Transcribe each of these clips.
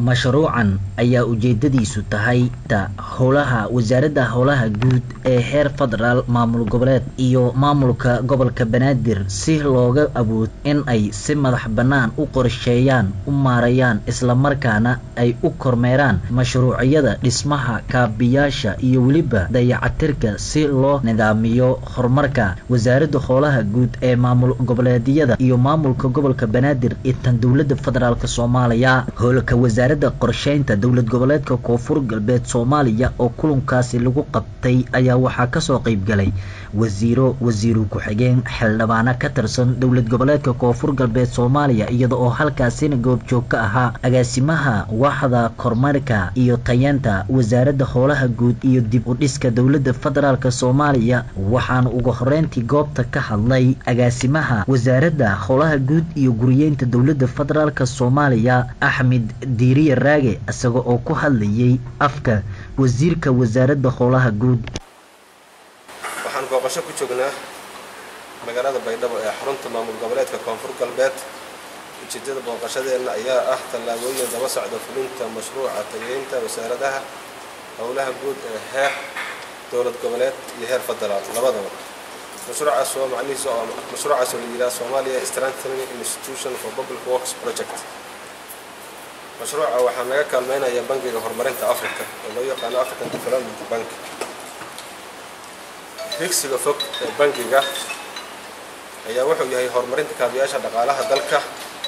mashruucan ayaa ujeedadiisu tahay howlaha wasaaradda howlaha guud ee heer federaal maamul goboleed iyo maamulka gobolka banaadir si looga awood in ay si madax bannaan u qorsheeyaan u maareeyaan islamarkaana ay u kormeeraan mashruucyada dhismaha kaabiyaasha iyo weliba dayacatirka si loo nidaamiyo horumarka wasaaradda howlaha guud ee maamul goboleedyada iyo maamulka gobolka banaadir ee tan dowladda federaalk soomaaliya howlka wasaaradda qorsheynta dowlad goboleedka koonfur galbeed soomaaliya oo kulankaasi lagu qabtay ayaa waxaa kasoo qeybgalay wasiiro wasiiru ku-xigeen xildhibaano ka tirsan dowlad goboleedka koonfur galbeed soomaaliya iyada oo halkaasina goobjoog ka ahaa agaasimaha waaxda kormarka iyo tayeenta wasaaradda howlaha guud iyo dib u dhiska dowladda federaalk soomaaliya waxaana ugu horeyntii goobta ka hadlay agaasimaha wasaaradda howlaha guud iyo guriyeynta dowladda federaalk soomaaliya axmed diiriye raage isaga oo ku hadlayay afka wasiirka wasaaradda howlaha guud waxaan booqasho ku joognaa magaalada baydhabo ee xarunta maamul goboleedka koonfur galbeed ujeedada booqashadeenna ayaa ah tallaabooyin daba socda fulinta mashruuca tageynta wasaaradaha howlaha guud ee heer dowlad goboleed iyo heer federaal labadaba mashruucaas oo macnihiisa oo mashruucaas oo la yidhaha Somalia Strengthening Institution for Public Works Project mashruuca waxaa naga kaalmeynaya bangiga horumarinta Afrika oo loo yaqaano African Development Bank higsiga fog ee bangiga ayaa wuxuu yahay horumarinta kaabiyaasha dhaqaalaha dalka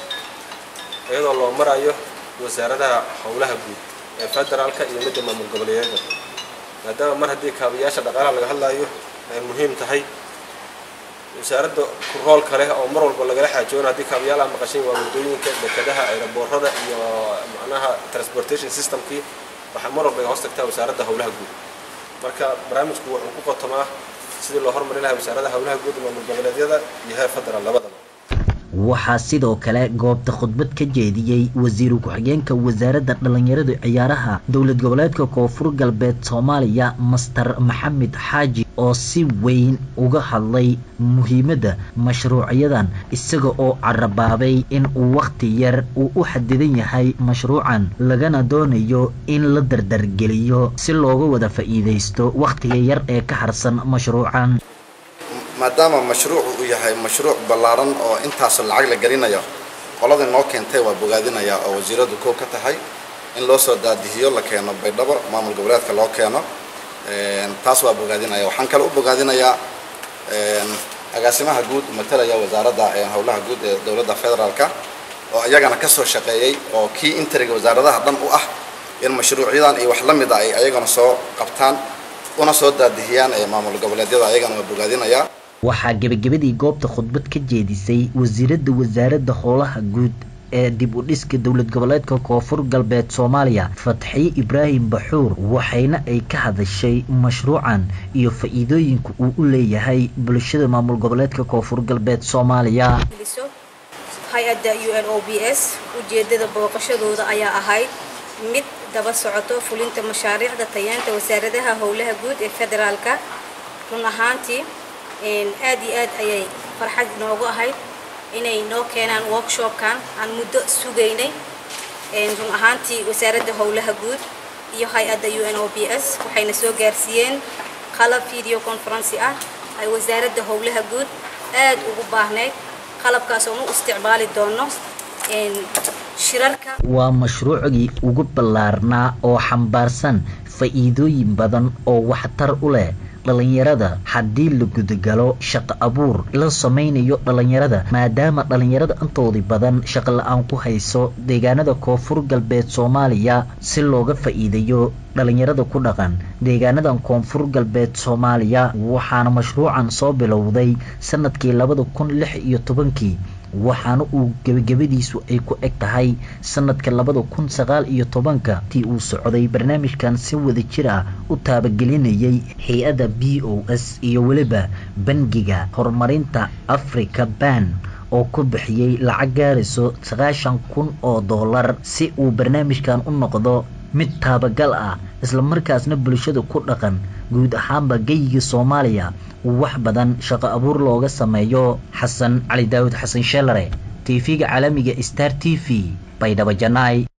iyadoo loo marayo wasaaradaha howlaha guud ee federaalka iyo midda maamul goboleedyada maadaama mar haddii kaabiyaasha dhaqaalaha laga hadlayo ay muhiim tahay wasaaradda rool kale oo mar walba lagala xaajoono haddii kaabiyaalaha maqashin waa waddooyinka dekadaha aeroboorada iyo macnaha transportation systemkii waxaa mar walba hoos tagtaa wasaaradda howlaha guud marka barnaamijku wuxuu ku qotomaa sidii loo hormarin lahaa wasaaradaha howlaha guud maamul goboleedyada iyo heer federaal labadaba waxaa sidoo kale goobta khudbad ka jeediyey wasiiru ku-xigeenka wasaaradda dhallinyarada ciyaaraha dowlad goboleedka koonfur galbeed soomaaliya master maxamed xaaji oo si weyn uga hadlay muhiimadda mashruucyadan isaga oo carabaabay in uu wakhti yar uu u xadidan yahay mashruucan lagana doonayo in la dardargeliyo si looga wada faa'iidaysto wakhtiga yar ee ka harsan mashruucan maadaama mashruucu uu yahay mashruuc ballaaran oo intaasoo lacag la gelinayo qoladii noo keentay waa bogaadinaya oo wasiiradu kow ka tahay in loo soo daadihiyo la keeno baydhabo maamul goboleedka loo keeno taas waa bogaadinaya waxaan kale u bogaadinayaa agaasimaha guud matalaya wasaaradda howlaha guud ee dowladda federaalka oo iyagana ka soo shaqeeyey oo kii interiga wasaaradaha dhan u ah in mashruucyadan iyo wax la mid a ay ayagana soo qabtaan una soo daadihiyaan ee maamul goboleedyada ayagana waa bogaadinayaa waxaa gebagabadii goobta khudbad ka jeedisay wasiiradda wasaaradda howlaha guud ee dib u dhiska dowlad goboleedka koonfur galbeed soomaaliya fatxiye ibraahim baxuur waxayna ay ka hadashay mashruucan iyo faa-iidooyinka uu u leeyahay bulshada maamul goboleedka koonfur galbeed soomaaliya hay-adda u n o b s ujeedada booqashadooda ayaa ahayd mid daba socoto fulinta mashaariicda tayeenta wasaaradaha howlaha guud ee federaalka run ahaantii aad iyo aad ayay farxad inoogu ahayd inay noo keenaan workshopkan aan muddo sugaynay run ahaantii wasaaradda howlaha guud iyo hay-adda u n o b s waxayna soo gaarsiiyeen qalab video conferency ah ay wasaaradda howlaha guud aad ugu baahnayd qalabkaas oon u isticmaali doono shirarka waa mashruucgii ugu ballaarnaa oo xambaarsan faa'iidooyin badan oo waxtar u leh dhallinyarada haddii la gudagalo shaqo abuur la samaynayo dhallinyarada maadaama dhallinyarada intoodii badan shaqo la-aan ku hayso deegaanada koonfur galbeed soomaaliya si looga faa'iidayo dhallinyarada ku dhaqan deegaanadan koonfur galbeed soomaaliya waxaana mashruucan soo bilowday sanadkii labada kun lix iyo tobankii waxaana uu gebagabadiisu ay ku eg tahay sanadka labada kun sagaal iyo tobanka tii uu socday barnaamijkan si wada jir ah u taabagelinayay hay-adda b o s iyo weliba bangiga horumarinta africa ban oo ku bixiyey lacag gaarayso sagaashan kun oo dollar si uu barnaamijkan u noqdo mid taabagal ah islamarkaasna bulshada ku dhaqan guud ahaanba geyiga soomaaliya wax badan shaqo abuur looga sameeyo xasan cali daawud xasan sheelare tv-ga caalamiga star t v baydhabo janaay